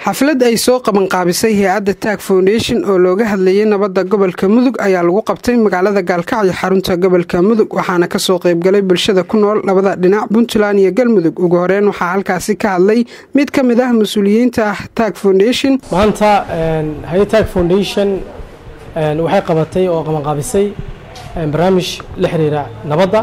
xaflad ay soo qabanqaabisay hay-adda taag foundation oo looga hadlayay nabadda gobolka mudug ayaa lagu qabtay magaalada gaalkacyo xarunta gobolka mudug waxaana kasoo qeybgalay bulshada ku nool labada dhinac puntland iyo galmudug ugu horeyn waxaa halkaasi ka hadlay mid ka mid ah mas-uuliyiinta ah taag foundation maanta hay taag foundation waxay qabatay oo qabanqaabisay barnaamij la xiriira nabadda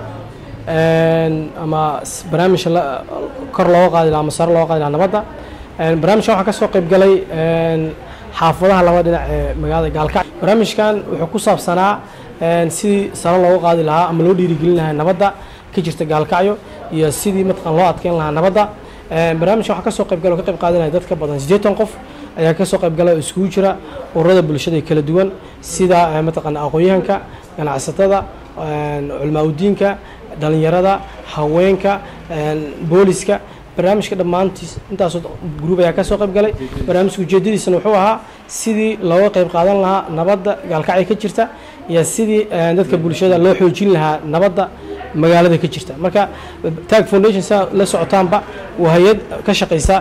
ama barnaamij kor looga qaadi laha ama sare looga qaadi laha nabadda barnaamijkan waxaa ka soo qayb galay xaafadaha laba dhinac ee magaalada gaalkacyo barnaamijkan wuxuu ku saabsanaa sidii sare looga qaadi lahaa ama loo dhiirigelin lahaa nabadda ka jirta gaalkacyo iyo sidii mataqan loo adkeyn lahaa nabadda barnaamijkan waxaa ka soo qayb galay oo ka qayb qaadanaya dad ka badan siddeetan qof ayaa ka soo qayb galay oo iskugu jira ururada bulshada kala duwan sida mataqan aqoon-yahanka ganacsatada culmaa-udiinka dhalinyarada haweenka booliska barnaamijka dhammaantiis intaasoo gruub ayaa ka soo qayb galay barnaamijka ujeedadiisana wuxuu ahaa sidii looga qayb qaadan lahaa nabadda gaalkacyo ka jirta iyo sidii dadka bulshada loo xoojin lahaa nabadda magaalada ka jirta marka tag foundation saa la socotaanba waa hay-ad ka shaqaysa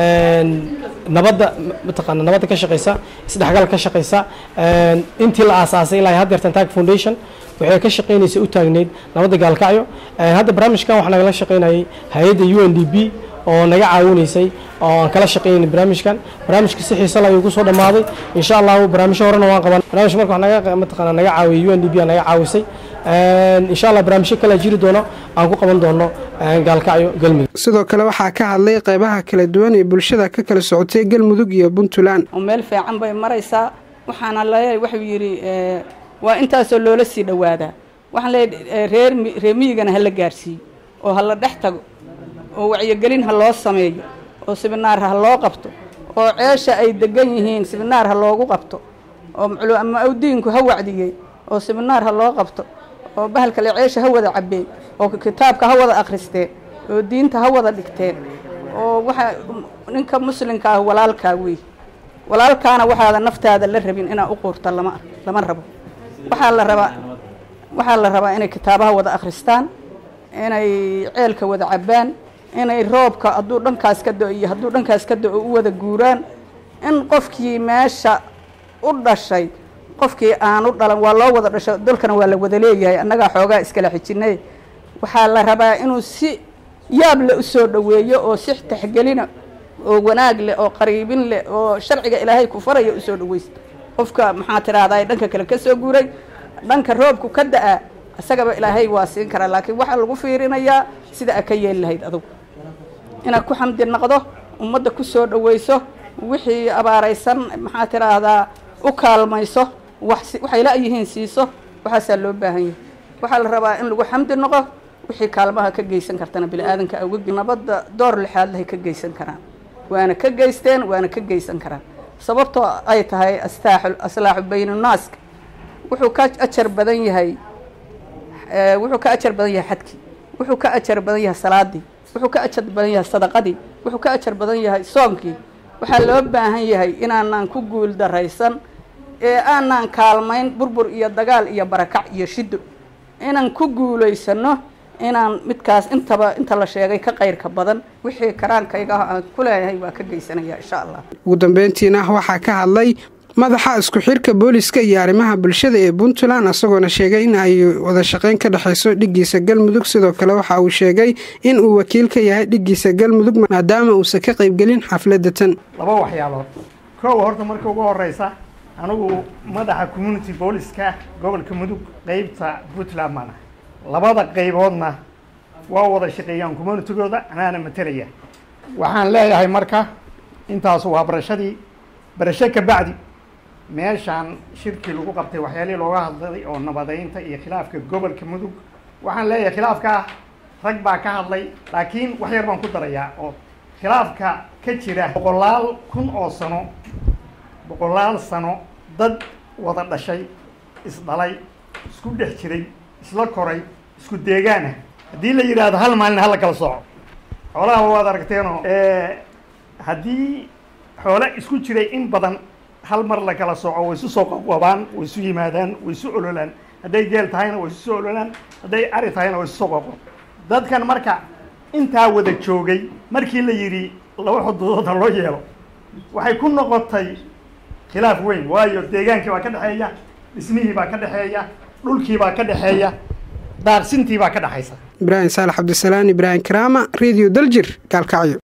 nabadda mataqaana nabadda ka shaqaysa isdhexgal ka shaqaysa intii la aasaasay ilaa haddeertan tag foundation waxay ka shaqaynaysa u taagneyd nabadda gaalkacyo hadda barnaamijkan waxaa nagala shaqaynayay hay-adda u n d b oo naga caawinaysay oo aan kala shaqaynay barnaamijkan barnaamijka si xiisa ayuu kusoo dhammaaday insha allahu barnaamijyo horena waan qaban barnamij marka naga mataqaana naga caawiyay u n d b naga caawisay insha allah barnaamijyo kale jiri doono aan ku qaban doono gaalkacyo galmudug sidoo kale waxaa ka hadlay qeybaha kala duwan ee bulshada ka kala socotay galmudug iyo puntland meel fiican bay maraysaa waxaana leeyahay wuxuu yidhi waa intaasoo loola sii dhowaadaa waxaan leeyahay reer reer miyigana hala gaarsiiyo oo hala dhex tago oo wacyigelin ha loo sameeyo oo sibinaar ha loo qabto oo ceesha ay degan yihiin sibinaar ha loogu qabto oo ama awdiinku ha wacdiyey oo sibinaar ha loo qabto oo bahalkale ceesha ha wada cabeen oo kitaabka ha wada akhristeen oo diinta ha wada dhigteen oo waxa ninka muslimka ah walaalkaa wey walaalkaana waxaada naftaada la rabin inaa u quurta lama lama rabo waxaa la rabaa waxaa la rabaa inay kitaabaha wada akhristaan inay ceelka wada cabbaan inay roobka hadduu dhankaas ka do iyo hadduu dhankaas ka do-o u wada guuraan in qofkii meesha u dhashay qofkii aan u dhalan waa loo wada dhasho dalkana waa la wada leeyahay annagaa xoogaa iskala xijinay waxaa la rabaa inuu si yaab le u soo dhoweeyo oo si taxgelina oo wanaag leh oo qariibin leh oo sharciga ilaahay ku faraya usoo dhaweysta qofka maxaa tidhaahdaa dhanka kale ka soo guuray dhanka roobku ka da-a isagaba ilaahay waa siin karaa laakiin waxaa lagu fiirinayaa sida a ka yeeli lahayd adugu inaad ku xamdi noqdo ummadda ku soo dhaweyso wixii abaaraysan maxaa tidhaahdaa u kaalmayso waxay la-yihiin siiso waxaasaa loo baahan yahay waxaa la rabaa in lagu xamdi noqo wixii kaalmaha ka geysan kartana bini-aadanka awga nabadda door lixaadlahay ka geysan karaan waana ka geysteen waana ka geysan karaan sababtoo ay tahay astaaxu aslaaxu baynunaaska wuxuu ka ajar badan yahay wuxuu ka ajar badan yahay xadkii wuxuu ka ajar badan yahay salaadii wuxuu ka ajar badan yahay sadaqadii wuxuu ka ajar badan yahay soonkii waxaa loo baahan yahay inaanaan ku guul daraysan ee aanaan kaalmayn burbur iyo dagaal iyo barakac iyo shido inaan ku guulaysano inaan midkaas intaba inta la sheegay ka qayrka badan wixii karaankayga aan ku leeyahay waa ka geysanaya insha allah ugu dambeyntiina waxaa ka hadlay madaxa isku xirka booliska iyo arrimaha bulshada ee puntland isagoona sheegay in ay wada shaqeyn ka dhexayso dhiggiisa galmudug sidoo kale waxa uu sheegay in uu wakiil ka yahay dhiggiisa galmudug maadaama uusan ka qaybgelin xafladda tan laba waxyaalood koow horta marka ugu horeysa anigu madaxa community booliska gobolka mudug qeybta puntland mana labada qayboodna waa wada shaqeeyaan communitygooda anaana matalaya waxaan leeyahay marka intaas waa barashadii barasho ka bacdi meeshaan shirkii lagu qabtay waxyaalihii looga hadlay oo nabadeynta iyo khilaafka gobolka mudug waxaan leeyahay khilaafkaa rag baa ka hadlay laakiin wax yar baan ku darayaa oo khilaafka ka jira boqolaal kun oo sano boqolaal sano dad wada dhashay isdhalay isku dhex jiray isla koray isku deegaana haddii la yidhaahdo hal maalin hala kala sooco xoolaha waad aragteenoo haddii xoole isku jiray in badan hal mar la kala sooco way isu soo qaqwabaan way isu yimaadaan way isu ololaan hadday geel tahayna way isu soo ololaan hadday ari tahayna way isu soo qaqo dadkan marka intaa wada joogay markii la yidhi laba xuduudood ha loo yeelo waxay ku noqotay khilaaf weyn waayo deegaankii baa ka dhexeeya dhismihii baa ka dhexeeya dhulkii baa ka dhexeeya daaqsintii baa ka dhexaysa ibraahim saalax cabdisalaan ibraahim karaama radio daljir gaalkacyo